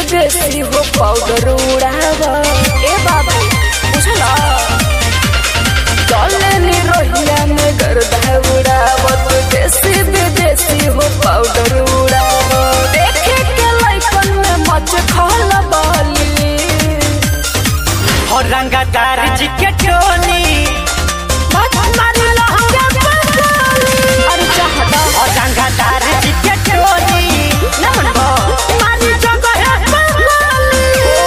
विदेशी हो पाउडर उड़ावा ए बाबू बुझला चले नी रोहिया में गर्दा उड़ावत देसी विदेशी हो पाउडर उड़ावा देखे के लइकन में मच खल बाली और रंगादार जी के टोली मारी लहंगा बंगाली अरे चाहता और रंगादार जी के टोली नमन मारी जगह है बंगाली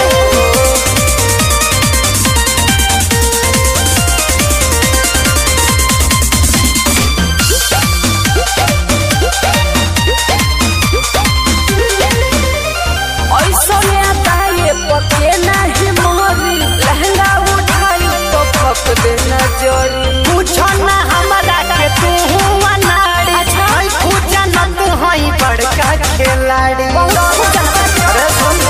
ऐसने आता ये पके नाही मोरी लहंगा उठाई तो फक देना जोरी पूछो ना हमारा के तू हुआ नारी अच्छा। हई पूछा ना तू हई बड़का खिलाड़ी अरे सुन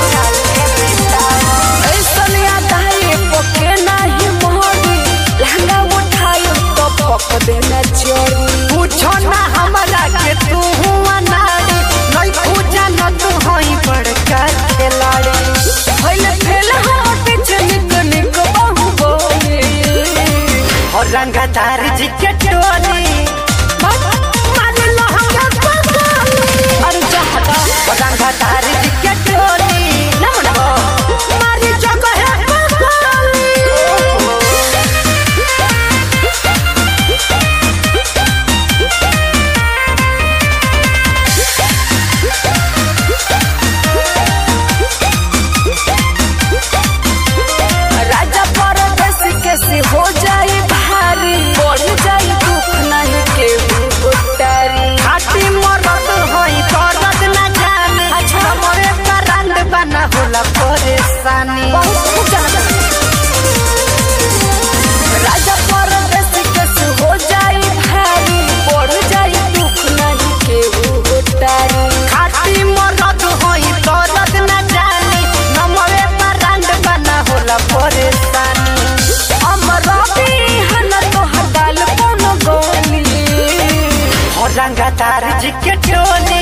ऐसने आता ये पके नाही मोरी लहंगा उठाई तो फक देना जोरी पूछो ना हमारा के तू हुआ नारी नहीं पूछा ना तू हई बड़का खिलाड़ी भइल फेल हम पीछे निक निक बहु बोले और रंगादार जी के टोली मारी लहंगा बंगाली अरे चाहता और रंगादार जी के टोली नमन मारी जगह है बंगाली राजा परदेश कैसे हो जाए भारी बढ़ जाए दुख नहीं के उतारी खाटी मरद हई करद न जाने अच्छा। हमरे करंड बना होला परेशानी बहुत खूब जानता राजा परदेश कैसे हो जाए भारी बढ़ जाए दुख नहीं के उतारी खाटी मरद हई करद न जाने हमरे करंड बना होला परेशानी अमर हन तो हटाल कौन गोली और रंगादार जी के टोली